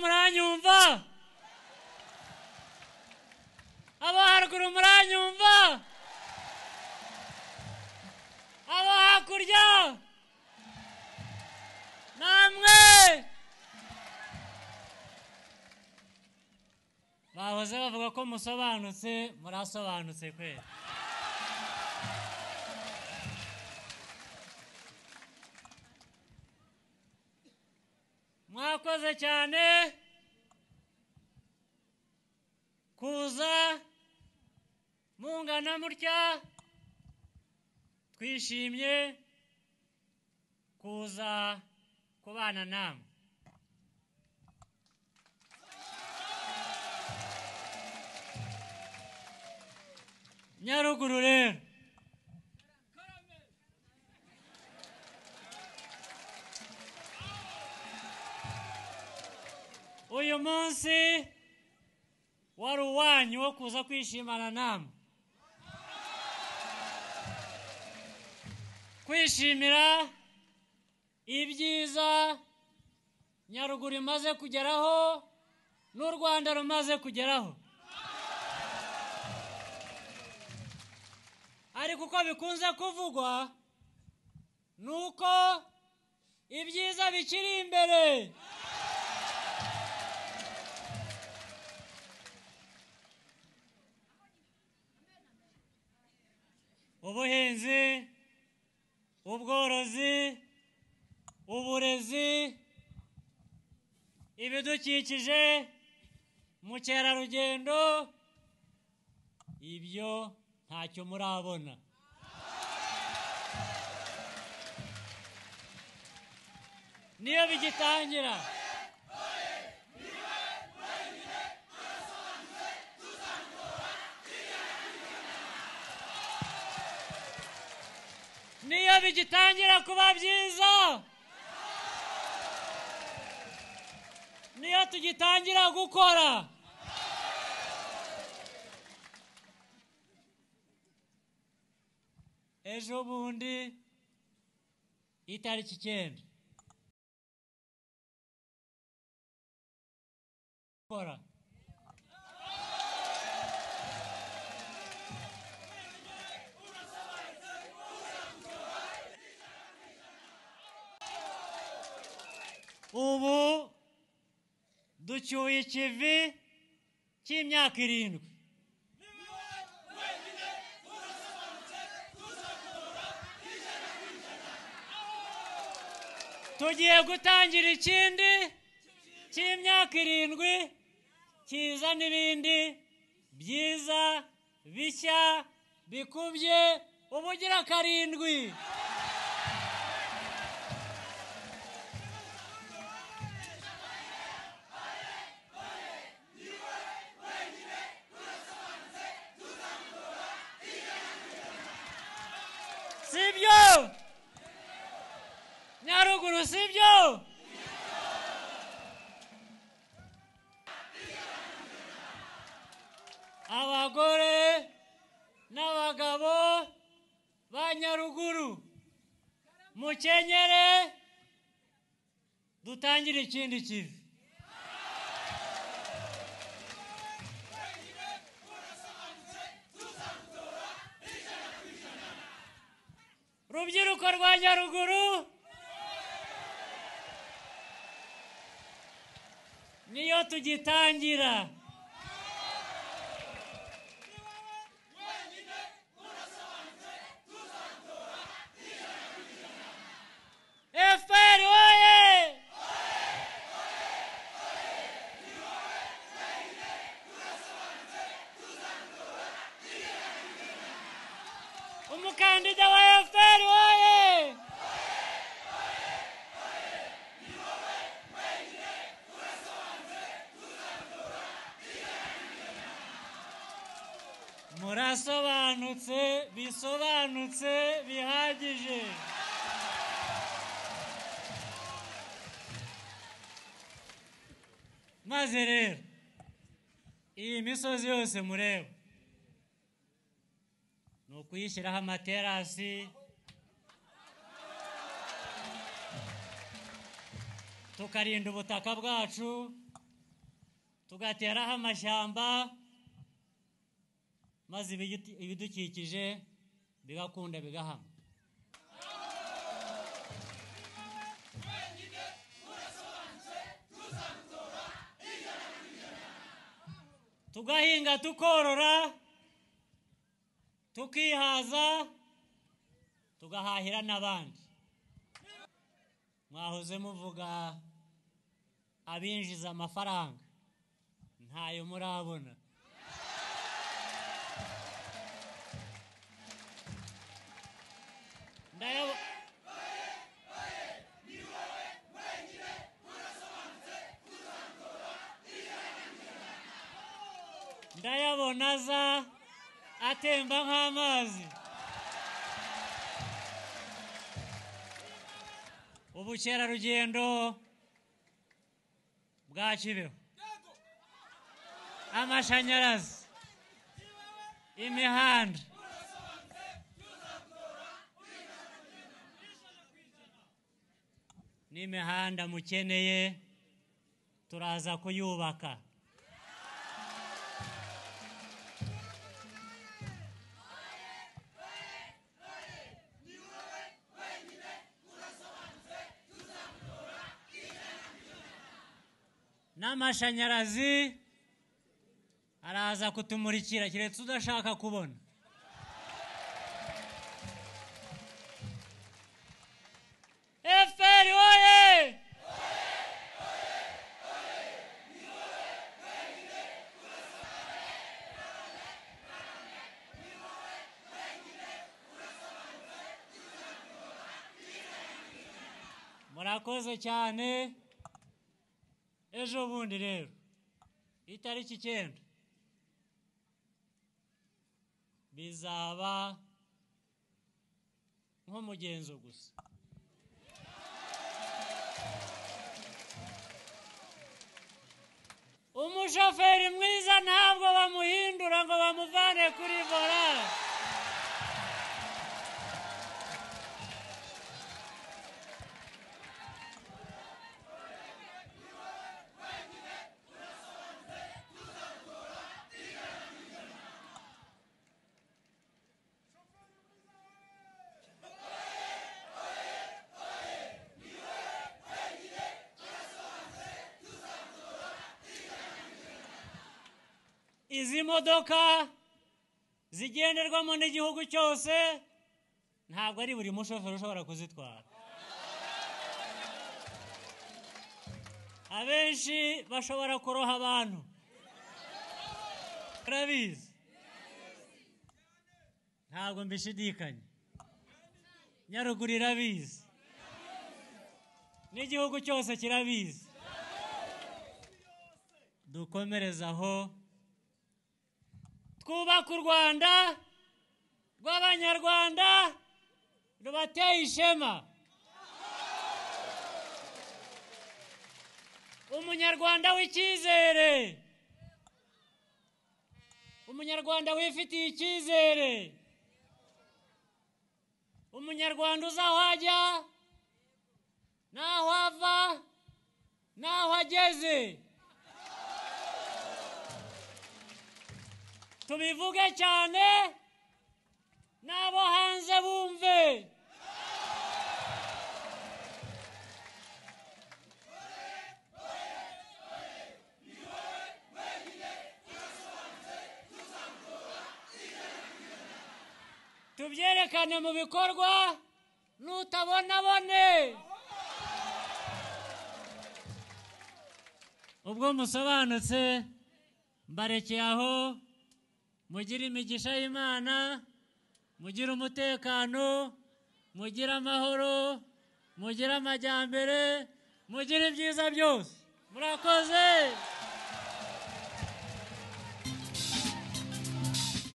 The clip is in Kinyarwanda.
muranyumva abo haruguru muranyumva abo hakurya namwe bahoze bavuga ko musobanutse murasobanutse kwera mwakoze cyane kuza mungana mutya twishimye kuza kubana namwe nyaruguru rero uyu munsi wari uwanyu wo kuza kwishimana namwe kwishimira ibyiza nyaruguru imaze kugeraho n'u rwanda rumaze kugeraho ariko uko bikunze kuvugwa ni uko ibyiza bikiri imbere ubuhinzi ubworozi uburezi ibidukikije mukerarugendo ibyo ntacyo murabona niyo bigitangira niyo bigitangira kuba byiza niyo tugitangira gukora ejo bundi itariki icyenda gukora ubu ducyuye ikivi cy'imyaka irindwi tugiye gutangira ikindi cy'imyaka irindwi kiza n'ibindi byiza bishya bikubye ubugira karindwi sibyo nyaruguru sibyo abagore n'abagabo ba nyaruguru mukenyere dutangire ikindi kivi rubyiruko rwa nyaruguru niyo tugitangira efuperi woye umukandida wa efuperi woye murasobanutse bisobanutse bihagije maze rero iyi misozi yose mureba ni ukuyishyiraho amaterasi tukarinda ubutaka bwacu tugateraho amashyamba maze ibiyuti- ibidukikije bigakunda bigahama tugahinga tukorora tukihaza tugahahira n'abandi mwahoze muvuga abinjiza amafaranga ntayo murabona ndayabo ndayabona aza atemba nk'amazi ubukerarugendo bwa kibeho amashanyarazi imihanda n'imihanda mukeneye turaza kuyubaka n'amashanyarazi araza kutumurikira keretse udashaka kubona eferi woye murakoze cyane ejo bundi rero itariki icyenda bizaba nk'umugenzo gusa umushoferi mwiza ntabwo bamuhindura ngo bamuvane kuri vola izi modoka zigenderwamo n'igihugu cyose ntabwo ari buri mushoferi ushobora kuzitwara abenshi bashobora kuroha abantu turabizi ntabwo mbishidikanya nyaruguru irabizi n'igihugu cyose kirabizi dukomereze aho twubake u rwanda rw'abanyarwanda rubateye ishema umunyarwanda w'icyizere umunyarwanda wifitiye icyizere umunyarwanda uzi aho ajya n'aho ava n'aho ageze tubivuge cyane n'abo hanze bumve tubyerekane mu bikorwa n'utabonabone ubwo musobanutse mbarekeye aho mugire imigisha y'imana mugire umutekano mugire amahoro mugire amajyambere mugire ibyiza byose murakoze